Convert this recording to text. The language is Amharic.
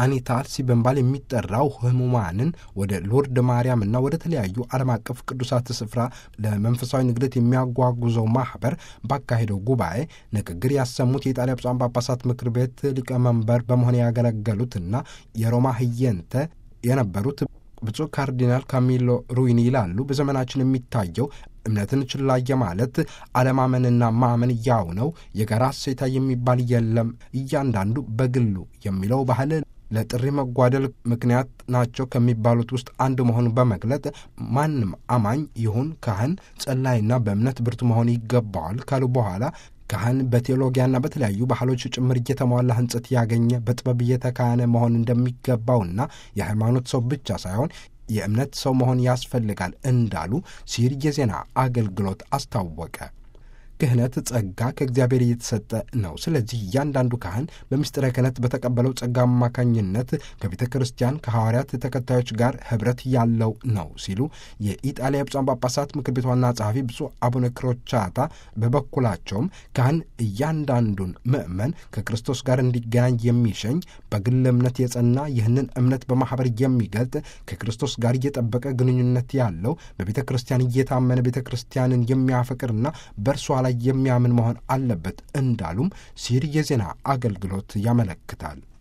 አኒታልሲ በመባል የሚጠራው ህሙማንን ወደ ሎርድ ማርያምና ወደ ተለያዩ ዓለም አቀፍ ቅዱሳት ስፍራ ለመንፈሳዊ ንግደት የሚያጓጉዘው ማኅበር ባካሄደው ጉባኤ ንግግር ያሰሙት የኢጣሊያ ብፁዓን ጳጳሳት ምክር ቤት ሊቀመንበር በመሆን ያገለገሉትና የሮማ ህየንተ የነበሩት ብፁዕ ካርዲናል ካሚሎ ሩይኒ ይላሉ። በዘመናችን የሚታየው እምነትን ችላ የማለት አለማመንና ማመን ያው ነው። የጋራ እሴታ የሚባል የለም። እያንዳንዱ በግሉ የሚለው ባህል ለጥሪ መጓደል ምክንያት ናቸው ከሚባሉት ውስጥ አንዱ መሆኑን በመግለጥ ማንም አማኝ ይሁን ካህን፣ ጸላይና በእምነት ብርቱ መሆን ይገባዋል ካሉ በኋላ ካህን በቴዎሎጊያና በተለያዩ ባህሎች ጭምር እየተሟላ ሕንጸት ያገኘ በጥበብ እየተካህነ መሆን እንደሚገባውና የሃይማኖት ሰው ብቻ ሳይሆን የእምነት ሰው መሆን ያስፈልጋል እንዳሉ ሲር የዜና አገልግሎት አስታወቀ። ክህነት ጸጋ ከእግዚአብሔር እየተሰጠ ነው። ስለዚህ እያንዳንዱ ካህን በምስጢረ ክህነት በተቀበለው ጸጋ አማካኝነት ከቤተ ክርስቲያን ከሐዋርያት ተከታዮች ጋር ኅብረት ያለው ነው ሲሉ የኢጣሊያ ብፁዓን ጳጳሳት ምክር ቤት ዋና ጸሐፊ ብፁዕ አቡነ ክሮቻታ በበኩላቸውም ካህን እያንዳንዱን ምእመን ከክርስቶስ ጋር እንዲገናኝ የሚሸኝ በግል እምነት የጸና ይህንን እምነት በማኅበር የሚገልጥ ከክርስቶስ ጋር እየጠበቀ ግንኙነት ያለው በቤተ ክርስቲያን እየታመነ ቤተ ክርስቲያንን የሚያፈቅርና በእርሷ ላይ የሚያምን መሆን አለበት እንዳሉም ሲር የዜና አገልግሎት ያመለክታል።